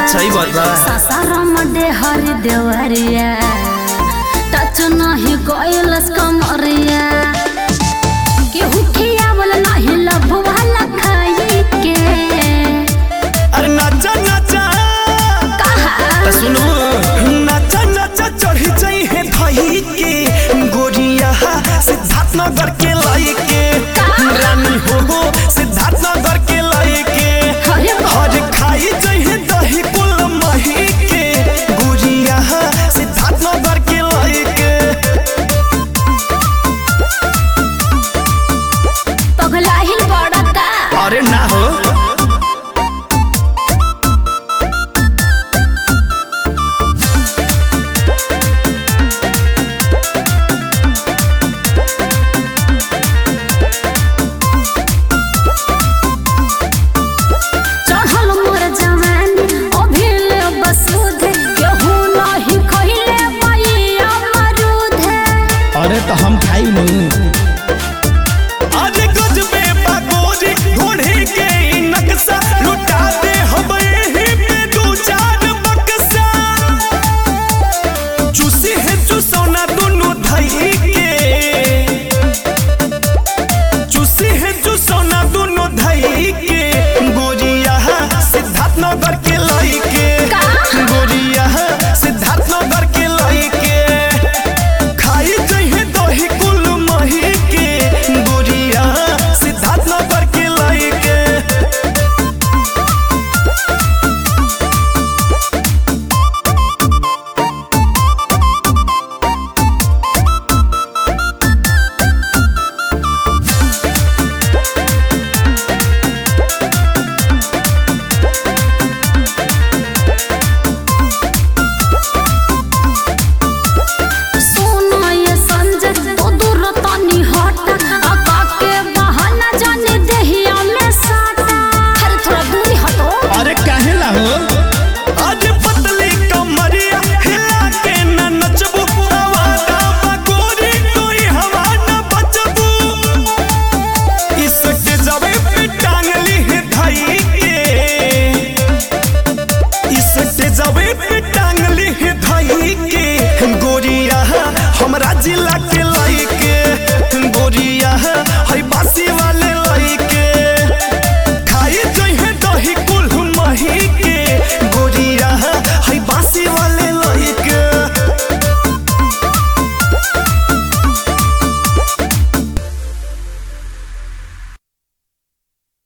अच्छा ही बात बा सासाराम हर देवरिया टच नहीं कोइलस कमरिया केहू खियावल नहीं लभवा लखाई के अरे नाचा नाचा कहा त सुनो नाचा नाचा चढ़ी जाई है धई के गोरिया सिद्धार्थ नगर के लाई के रानी हो हो सिद्धार्थ नगर के लाई के अरे हर खाई जाई है दही कुल मही के गोरिया सिद्धार्थ नगर के लाई के पगलाहिल बड़का अरे ना हो चढ़ल मोर जवानी अभिल बसूध केहू नहीं खइले मैया मरूद अरे तो हम खाई नहीं आज गजबे बागोरी ढूंढे के ई नक्शा लुटा दे हम एही पे दू चार बक्सा चूसी है चूसौना दोनों धई के चूसी है चूसौना दोनों धई के गोरिया सिद्धार्थ नगर के लाई के गोरिया सिद्धार्थ नगर के लाई के खाई जइहे दही कुल मही के गोरिया सिद्धार्थ नगर के लाई के सोना ये संजय तो दूर तनी हट आका के बहाना जाने देहिया में साटा अरे थोड़ा दूरी हटो अरे काहे ला हो आज पतली कमरिया हिला के न नचबू आवारा बगोरी कोई हवा न बचबू इस जबे पे टांगली है धई के इस जबे पे